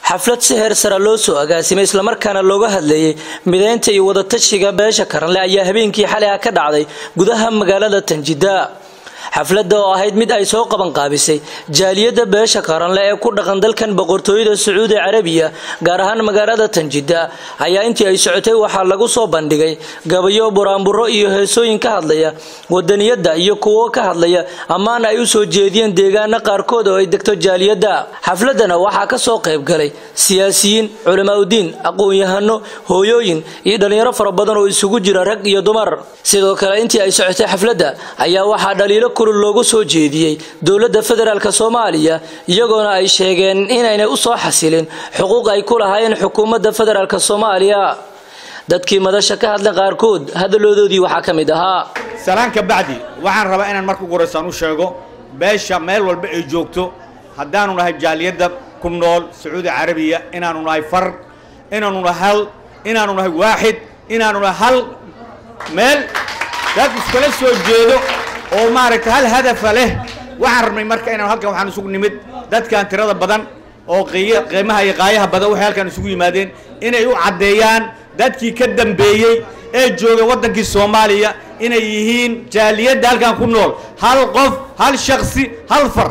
xaflad si heer sara loo soo agaasimay islamarkaana looga hadleeyey mideynta iyo wadatashiga beesha karanle ayaa habeenkii xalay ah ka dhacday gudaha magaalada tanjida xafladda oo ahayd mid ay soo qabanqaabisay jaaliyadda beesha qaranle ee ku dhaqan dalkan boqortooyada sacuudi carabiya gaar ahaan magaalada tanjida ayaa intii ay socotay waxaa lagu soo bandhigay gabayo buraanburo iyo heesooyin ka hadlaya wadaniyadda iyo kuwo ka hadlaya ammaana ay u soo jeediyeen deegaana qaarkood oo ay degto jaaliyadda xafladana waxaa ka soo qayb galay siyaasiyiin culamaauddiin aqoon-yahano hooyooyin iyo dhallinyaro fara badan oo isugu jira rag iyo dumar sidoo kale intii ay socotay xafladda ayaa waxaa dhaliilo kulul loogu soo jeediyey dowladda federaalk soomaaliya iyagoona ay sheegeen inaynay u soo xasilin xuquuq ay ku lahaayeen xukuumadda federaalk soomaaliya dadkii madasha ka hadlay qaarkood hadaloodoodii waxaa ka mid ahaa salaan ka bacdi waxaan rabaa inaan marka ugu horeysaan u sheego beesha meel walba ay joogto haddaanu nahay jaaliyadda ku nool sacuudi carabiya inaanu nahay far inaanu nahay hal inaanu nahay waaxid inaanu nahay hal meel dad iskala soo jeedo oo maaragtay hal hadafa leh waxaan rabnay marka inaan halkan waxaan isugu nimid dadkan tirada badan oo qiimaha iyo qaayaha badan waxay halkan isugu yimaadeen inay u caddeeyaan dadkii ka dambeeyey ee joogay waddankii soomaaliya inay yihiin jaaliyadda halkan ku nool hal qof hal shaksi hal far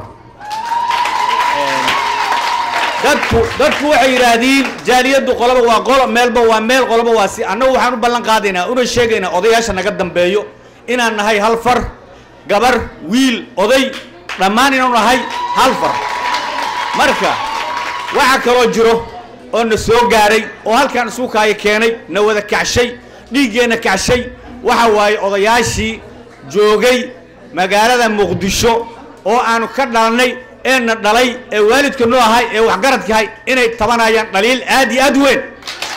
dadku dadku waxay yidhaahdiin jaaliyaddu qoloba waa qolo meelba waa meel qoloba waa si annagu waxaan u ballan qaadaynaa una sheegaynaa odayaasha naga dambeeyo inaan nahay hal far gabar wiil oday dhammaan inaanu nahay hal far marka waxaa kaloo jiro oo na soo gaaray oo halkaan isuukaayo keenay na wada kacshay dhiiggeenna kacshay waxa waaye odayaashii joogay magaalada muqdisho oo aanu ka dhalnay ee na dhalay ee waalidka noo ahay ee waxgaradkahay inay tabanayaan dhaliil aad iyo aad weyn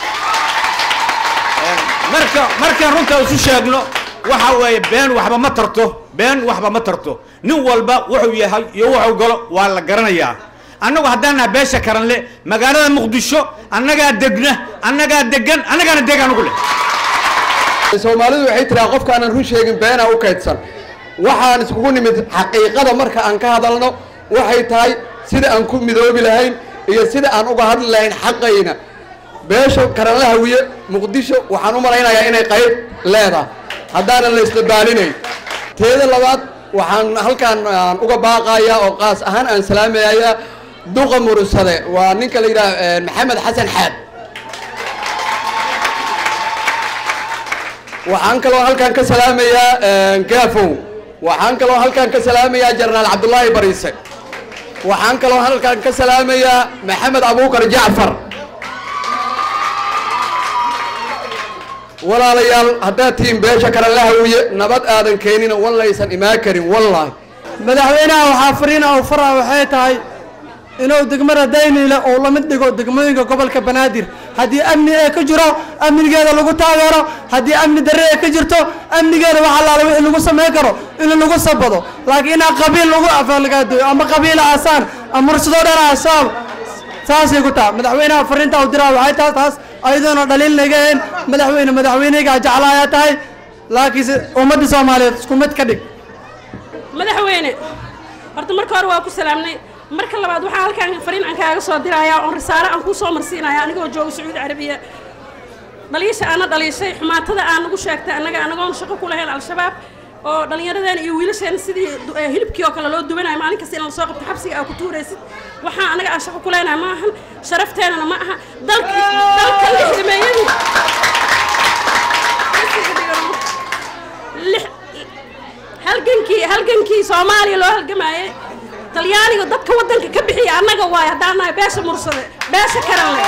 marka markaan runtaa isu sheegno waxa weeye been waxba ma tarto been waxba ma tarto nin walba wuxuu yahay iyo wuxuu galo waa la garanayaa annagu haddaan naha beesha karanle magaalada muqdisho annagaa degna annagaa degan annagaana deg anugu leh soomaalidu waxay tiraa qofkaanan run sheegin beenaa u kaydsan waxaan iskugu nimid xaqiiqada marka aan ka hadalno waxay tahay sida aan ku midoobi lahayn iyo sida aan uga hadli lahayn xaqayna beesha karanle hawiye muqdisho waxaan u malaynayaa inay qayb leedahay haddaanan la isdabaalinayn teeda labaad waxaan halkaan aan uga baaqayaa oo qaas ahaan aan salaamayaa duqa murusade waa ninka la yidhaah maxamed xasan xaad waxaan kaloo halkaan ka salaamayaa gaafow waxaan kaloo halkaan ka salaamayaa jenaraal cabdullaahi bariise waxaan kaloo halkaan ka salaamayaa maxamed abuukar jacfar walaalayaal haddaad tihiin beesha kale la hawiye nabad aadan keenina wallaysan imaan karin wallaahi madaxweynaha waxaa fariina u faraa waxay tahay inuu degmada dayniile uu la mid dhigo degmooyinka gobolka banaadir haddii amni ee ka jiro amnigeeda lagu taageero haddii amni darre ee ka jirto amnigeeda wax allaala wixii lagu samayn karo in lagu sabado laakiin inaa qabiil lagu afalgaadoyo ama qabiila asaan ama mursadoo dhan asaab saasay ku taha madaxweynaha fariinta u diraa waxay tahay taas ayadoona dhaliil nagaheen madaxweyne madaxweyneygaa jeclaayaa tahay laakiinse ummadda soomaaliyeed isku mid ka dhig madaxweyne horta marka hore waa ku salaamnay marka labaad waxaa halkaan fariin aan kaaga soo dirayaa oon risaale aan kuu soo marsiinaya anigoo jooga sacuudi carabiya dhaliisha aana dhaliishay xumaatada aan nagu sheegtay annaga anagoon shaqo ku lahayn al-shabaab oo dhallinyaradeena iyo wiilasheena sidii hilibkii oo kale loo duwanayo maalin kasta in la soo qabto xabsiga aa ku tuuraysid waxaa annaga aan shaqo ku leenahay ma ahan sharafteenana ma aha dalka dalka lixdameeyadii halgankii halgankii soomaaliya loo halgamaayey talyaaniga dadka waddanka ka bixiya annaga waayo haddaan nahay beesha mursade beesha karanle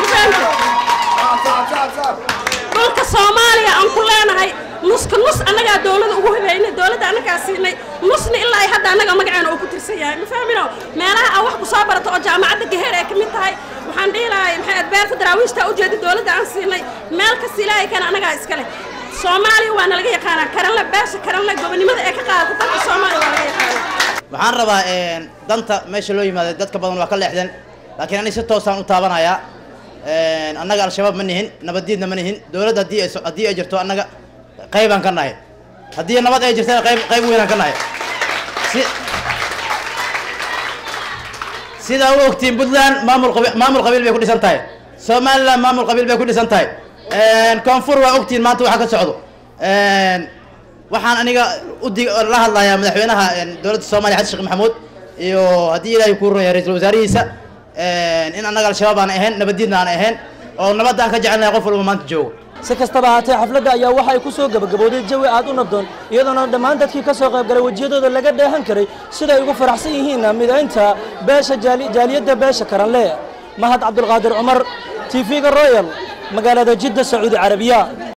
dhulka soomaaliya aan ku leenahay nuska nus annagaa dowlada ugu habeynay dowladda annagaa siinay nusna ilaa ay hadda annaga magaceena oo ku tirsan yahay ma fahmino meelaha aan wax ku soo barato oo jaamacadda gaheer ay ka mid tahay waxaan dhihi lahay maxay adbeerta daraawiishta ujeedi dowladda aan siinay meel kasta ilaahay kana annagaa iskale soomaaliya waa nalaga yaqaanaa karanle beesha karanle gobonimada ee ka qaadata dalka soomaaliya waa laga yaqaanaa waxaan rabaa danta meesha loo yimaaday dadka badan waa ka leexdeen laakiin ani si toosaan u taabanayaa annaga al-shabaab ma nihin nabaddiidna ma nihin dowladda haddii ay haddii ay jirto annaga qaybaan ka nahay haddii nabad ay jirtana qayb qayb weynaan ka nahay si sidaa u ogtiin puntland maamul qabi maamul qabiil bay ku dhisan tahay somaliland maamul qabiil bay ku dhisan tahay koonfur waa ogtiin maanta waxa ka socdo waxaan aniga udi la hadlayaa madaxweynaha dowladda soomaaliya xasan sheekh maxamuud iyo haddii ilaahay kuu ronya ra-iisul wasaarihiisa in annaga al-shabaab aan ahayn nabaddiidna aan ahayn oo nabadda aan ka jecelnahay qof walba maanta joogo si kastaba ahaatee xafladda ayaa waxay ku soo gabagabowday jawi aad u nabdoon iyadoona dhammaan dadkii ka soo qaybgalay wejiyadooda laga dheehan karay siday ugu faraxsan yihiin midaynta beesha jaaliyadda beesha karanle mahad cabdulqaadir cumar t v-ga royal magaalada jidda sacuudi carabiya